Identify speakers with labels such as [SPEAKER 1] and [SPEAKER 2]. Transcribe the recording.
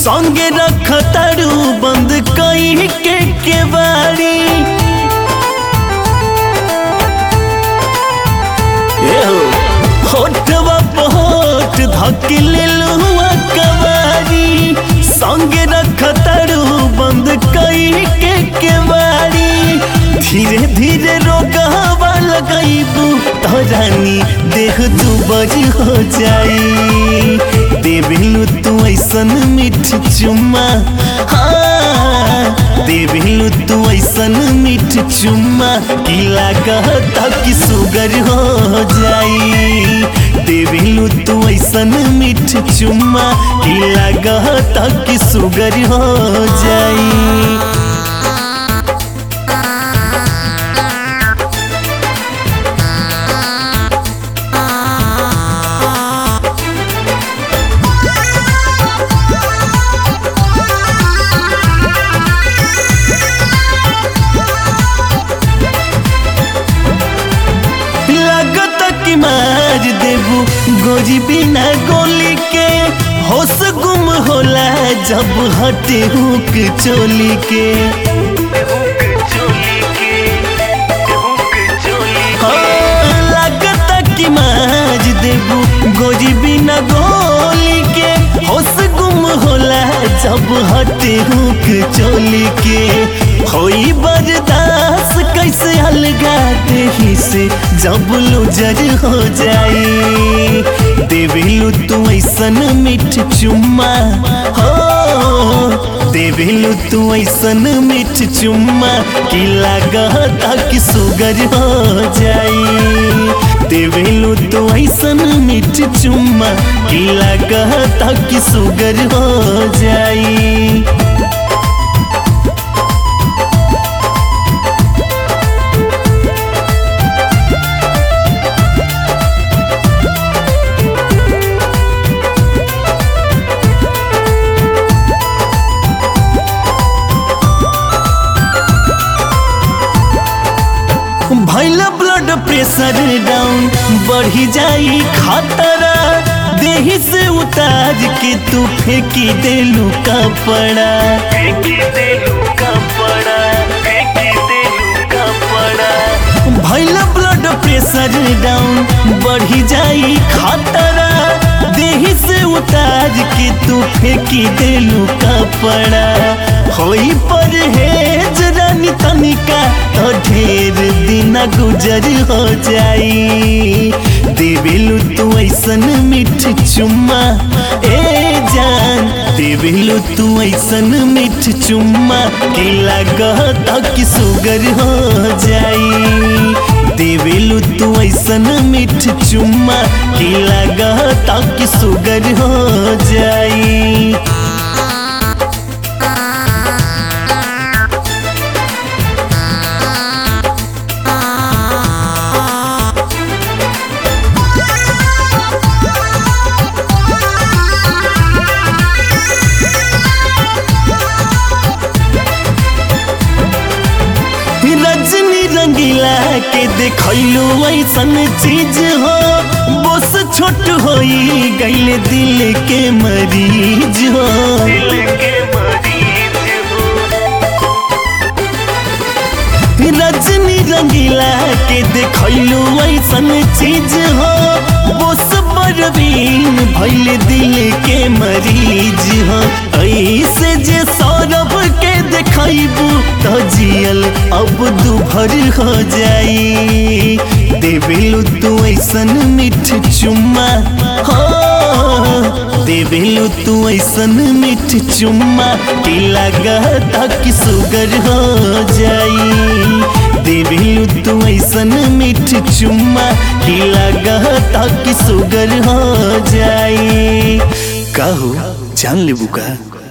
[SPEAKER 1] संगे रख तारू बंद कई के केवाड़ी एहो होठवा पहोठ धके लेलुआ कवारी संगे रख तारू बंद कई के केवाड़ी धीरे धीरे रोगवा लगैबू तरानी देह दुबर हो जाई देबिलू तू ऐसन मीठ चुम्मा हाँ देबिलू तू ऐसन मीठ चुम्मा की लागत कि सुगर हो जाई देबिलू तू ऐसन मीठ चुम्मा की लागत कि सुगर हो जाई लागत कि मार देबू गोजी बिना गोली के होश गुम होला जब हटे हुक चोली के हाँ, लागत कि मार देबू गोजी बिना गोली के होश गुम होला जब हटे हुक चोली के होई बर्दाश्त कैसे अलगा देही से जब लुजर हो जाई देविलू तू ऐसन मीठ चुम्मा हो देविलू तू ऐसन मीठ चुम्मा की लागता कि सुगर हो जाई देविलू तू ऐसन मीठ चुम्मा की लागता कि सुगर हो जाई भैल ब्लड प्रेशर डाउन बढ़ी जाई खतरा देही से उतार के तू फेंकी देलू कपड़ा फेंकी देलू कपड़ा फेंकी देलू कपड़ा भैल ब्लड प्रेशर डाउन बढ़ी जाई खतरा देही से उतार के तू फेंकी देलू कपड़ा होई परहेज रानी तनिका तो ढेर दिन गुजर हो जाई देवेलू तू ऐसन मीठ चुम्मा ए जान देवेलू तू ऐसन मीठ चुम्मा के लागत कि सुगर हो जाई देवेलू तू ऐसन मीठ चुम्मा के लागत कि सुगर हो जाई रजनी रंगीला के देखलू ऐसन चीज हो बस छोट होई गईल दिल के मरीज हो रजनी रंगीला के देखलू ऐसन चीज हो बस बरबीन भैल दिल के मरीज हो ऐसे जे सौरभ के देखबू तो जियल अब दुभर हो जाई देवेलू तू ऐसन मीठ चुम्मा हो देवेलू तू ऐसन मीठ चुम्मा की लागता कि सुगर हो जाई देवेलू तू ऐसन मीठ चुम्मा की लागता कि सुगर हो जाई काहो जान लेबू का